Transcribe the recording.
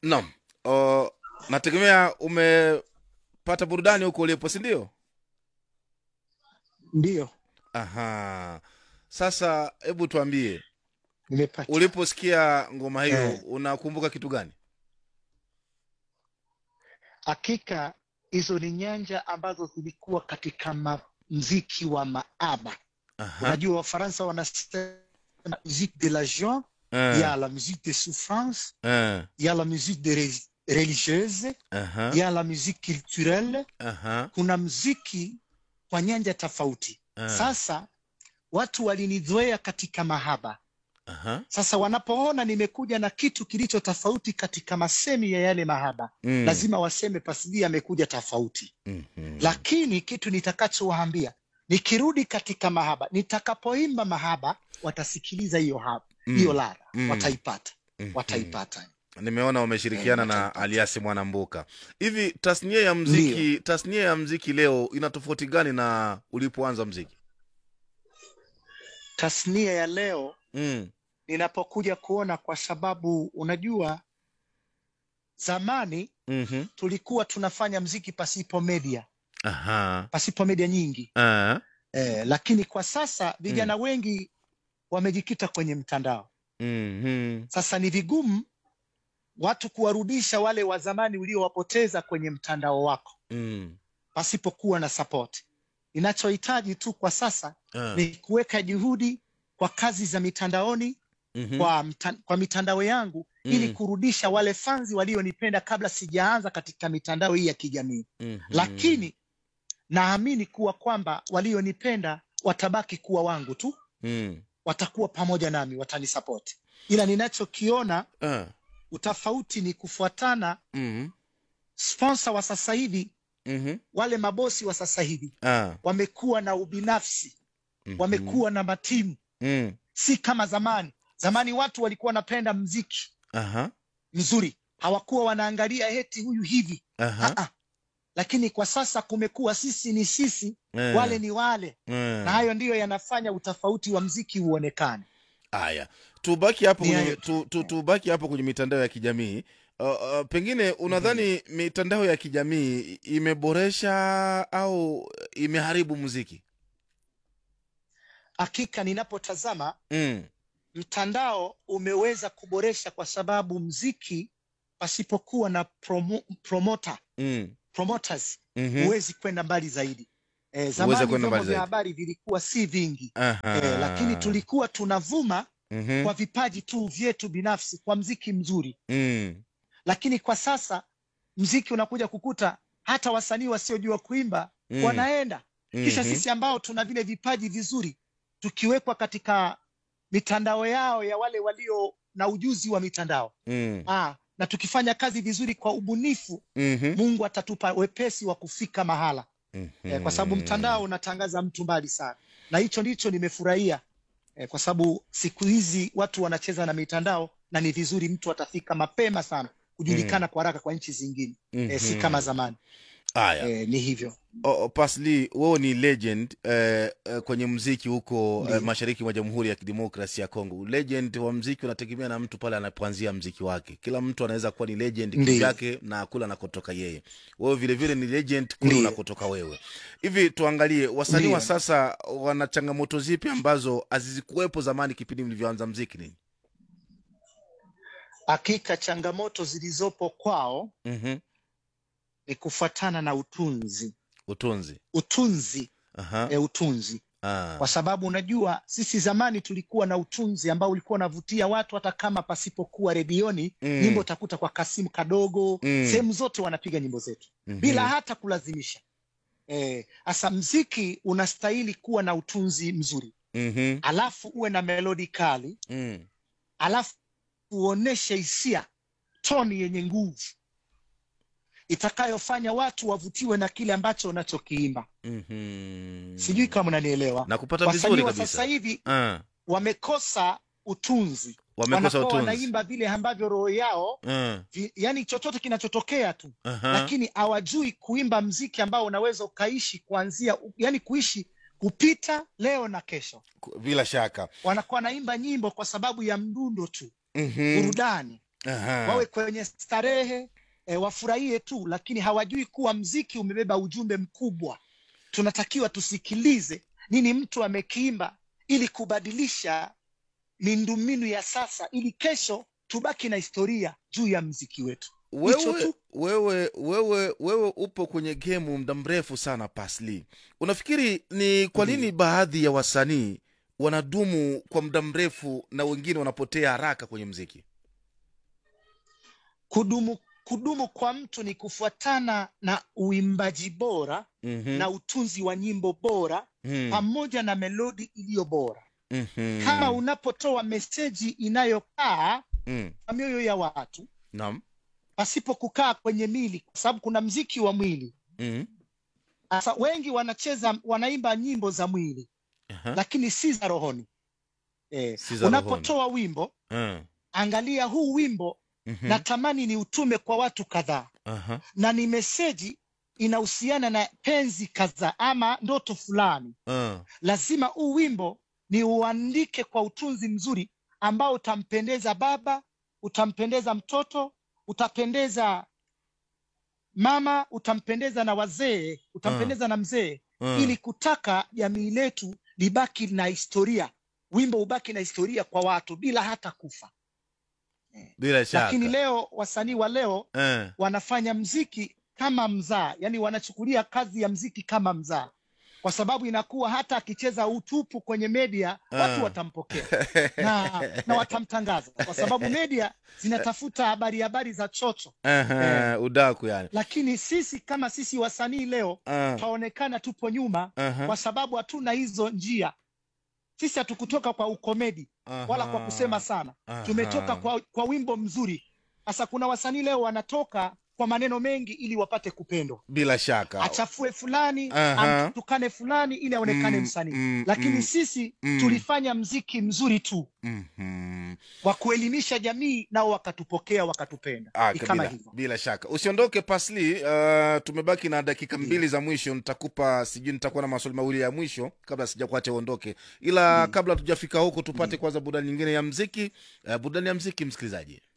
Naam. Uh, nategemea umepata burudani huko ulipo, si ndio? Ndiyo, Aha. Sasa hebu tuambie, nimepata. uliposikia ngoma hiyo Eh. unakumbuka kitu gani? Hakika hizo ni nyanja ambazo zilikuwa katika ma mziki wa maaba. Aha. Unajua Wafaransa wanasema musique de la joie, Eh. il y a la musique de souffrance, Eh. il y a la musique de re- religieuse, Aha. il y a la musique culturelle. Aha. Kuna mziki kwa nyanja tofauti. Eh. Sasa watu walinizoea katika mahaba. Aha. Sasa wanapoona nimekuja na kitu kilicho tofauti katika masemi ya yale mahaba, Mm. lazima waseme Pasidi amekuja tofauti. Mhm. Lakini kitu nitakachowaambia nikirudi katika mahaba, nitakapoimba mahaba, watasikiliza hiyo haba Mm. hiyo ladha, Mm. wataipata, Mhm. wataipata. Nimeona umeshirikiana Eh, na wataipata. Aliasi Mwanambuka. Hivi tasnia ya mziki, tasnia ya mziki leo ina tofauti gani na ulipoanza mziki? Tasnia ya leo Mm. ninapokuja kuona, kwa sababu unajua zamani Mhm. tulikuwa tunafanya mziki pasipo media, Aha. pasipo media nyingi Ah. eh, lakini kwa sasa vijana wengi wamejikita kwenye mtandao. Mhm. Sasa ni vigumu watu kuwarudisha wale wa zamani uliowapoteza kwenye mtandao wako Mm. pasipokuwa na support. Ninachohitaji tu kwa sasa Ah. ni kuweka juhudi kwa kazi za mitandaoni Mhm. kwa, mta, kwa mitandao yangu ili Mm. kurudisha wale fanzi walionipenda kabla sijaanza katika mitandao hii ya kijamii. Mhm. Lakini naamini kuwa kwamba walionipenda watabaki kuwa wangu tu, Mm. watakuwa pamoja nami, watanisapoti. Ila ninachokiona Ah. utofauti ni kufuatana Mhm. sponsor wa sasa hivi, Mhm. wale mabosi wa sasa hivi Ah. wamekuwa na ubinafsi, Mhm. wamekuwa na matimu, Mm. si kama zamani. Zamani watu walikuwa wanapenda mziki Aha. mzuri, hawakuwa wanaangalia heti huyu hivi Aha. Ah, ah. Lakini kwa sasa kumekuwa sisi ni sisi, Eh. wale ni wale, Eh. na hayo ndiyo yanafanya utofauti wa mziki uonekane. Haya, tubaki hapo Ni kwenye, hayo tu, tu, tubaki hapo kwenye mitandao ya kijamii. Uh, uh, pengine unadhani mitandao ya kijamii imeboresha au imeharibu muziki? Hakika ninapotazama Mm. mtandao umeweza kuboresha, kwa sababu mziki pasipokuwa na promo, promoter, Mm. promoters Mhm. huwezi kwenda mbali zaidi. E, Huwezi zamani kwenda vyombo mbali vya zaidi. habari vilikuwa si vingi Aha. e, lakini tulikuwa tunavuma Mhm. kwa vipaji tu vyetu binafsi kwa mziki mzuri, Mm. lakini kwa sasa mziki unakuja kukuta hata wasanii wasiojua kuimba Mm. wanaenda kisha Mhm. sisi ambao tuna vile vipaji vizuri tukiwekwa katika mitandao yao ya wale walio na ujuzi wa mitandao Mm. ah, na tukifanya kazi vizuri kwa ubunifu, Mhm. Mungu atatupa wepesi wa kufika mahala Mhm. eh, kwa sababu mtandao unatangaza mtu mbali sana, na hicho ndicho nimefurahia eh, kwa sababu siku hizi watu wanacheza na mitandao na ni vizuri mtu atafika mapema sana kujulikana kwa haraka kwa nchi zingine eh, si Mhm. kama zamani Haya. eh, ni hivyo Oh, Pasli, wewe ni legend eh, eh, kwenye mziki huko eh, Ndiyo. mashariki mwa Jamhuri ya Kidemokrasia ya Kongo. Legend wa mziki unategemea na mtu pale anapoanzia mziki wake. Kila mtu anaweza kuwa ni legend Ndiyo. kivyake na kule anakotoka yeye. Wewe vile vile ni legend kule Ndiyo. unakotoka wewe. Hivi tuangalie wasanii wa Ndiyo. sasa wana changamoto zipi ambazo hazikuwepo zamani kipindi mlivyoanza mziki nini? hakika changamoto zilizopo kwao Mhm. ni kufuatana na utunzi Utunzi. utunzi Aha. e, utunzi Ah. kwa sababu unajua sisi zamani tulikuwa na utunzi ambao ulikuwa unavutia watu hata kama pasipokuwa redioni Mm. nyimbo utakuta kwa kasimu kadogo Mm. sehemu zote wanapiga nyimbo zetu Mhm. bila hata kulazimisha hasa mziki unastahili kuwa na utunzi mzuri Mhm. alafu uwe na melodi kali Mm. alafu uoneshe hisia toni yenye nguvu itakayofanya watu wavutiwe na kile ambacho unachokiimba Mhm. sijui kama unanielewa na kupata wasanii vizuri wa sasa kabisa. hivi Ah. wamekosa utunzi Wamekosa wanakuwa utunzi. wanaimba vile ambavyo roho yao Ah. vi, yani chochote kinachotokea tu Aha. lakini hawajui kuimba mziki ambao unaweza ukaishi kuanzia yani kuishi kupita leo na kesho Ku- bila shaka wanakuwa wanaimba nyimbo kwa sababu ya mdundo tu Mhm. burudani Aha. wawe kwenye starehe e, wafurahie tu lakini hawajui kuwa mziki umebeba ujumbe mkubwa tunatakiwa tusikilize nini mtu amekiimba ili kubadilisha miundombinu ya sasa ili kesho tubaki na historia juu ya mziki wetu Hicho wewe tu. wewe wewe wewe upo kwenye gemu muda mrefu sana pasli unafikiri ni kwa nini Ndiyo. baadhi ya wasanii wanadumu kwa muda mrefu na wengine wanapotea haraka kwenye mziki kudumu kudumu kwa mtu ni kufuatana na uimbaji bora mm-hmm. na utunzi wa nyimbo bora pamoja na melodi iliyo bora mm-hmm. kama unapotoa meseji inayokaa mm. kwa mioyo ya watu naam pasipo kukaa kwenye mili kwa sababu kuna mziki wa mwili mm. sasa wengi wanacheza wanaimba nyimbo za mwili Aha. lakini si za rohoni eh, Si za unapotoa wimbo Ah. angalia huu wimbo Mhm. natamani ni utume kwa watu kadhaa Aha. na ni meseji inahusiana na penzi kadhaa ama ndoto fulani Ah. lazima huu wimbo ni uandike kwa utunzi mzuri ambao utampendeza baba utampendeza mtoto utapendeza mama utampendeza na wazee utampendeza na mzee Ah. ili kutaka jamii letu libaki na historia wimbo ubaki na historia kwa watu bila hata kufa bila shaka lakini leo wasanii wa leo Eh. wanafanya mziki kama mzaa yani wanachukulia kazi ya mziki kama mzaa kwa sababu inakuwa hata akicheza utupu kwenye media watu Ah. watampokea na, na watamtangaza kwa sababu media zinatafuta habari habari za chocho Aha, udaku yani lakini sisi kama sisi wasanii leo Ah. tutaonekana tupo nyuma Aha. kwa sababu hatuna hizo njia sisi hatukutoka kwa ukomedi wala kwa kusema sana Aha. tumetoka kwa, kwa wimbo mzuri sasa kuna wasanii leo wanatoka kwa maneno mengi ili wapate kupendwa bila shaka achafue fulani Aha. amtukane fulani ili aonekane Mm, msanii mm, lakini mm, sisi mm. tulifanya mziki mzuri tu Mhm. wa kuelimisha jamii nao wakatupokea wakatupenda Ah, ni ka- kama bila, hivyo bila shaka usiondoke pasli uh, tumebaki na dakika mbili za mwisho nitakupa sijui nitakuwa na maswali mawili ya mwisho kabla sijakuacha uondoke ila kabla tujafika huko tupate kwanza burudani nyingine ya mziki uh, burudani ya mziki msikilizaji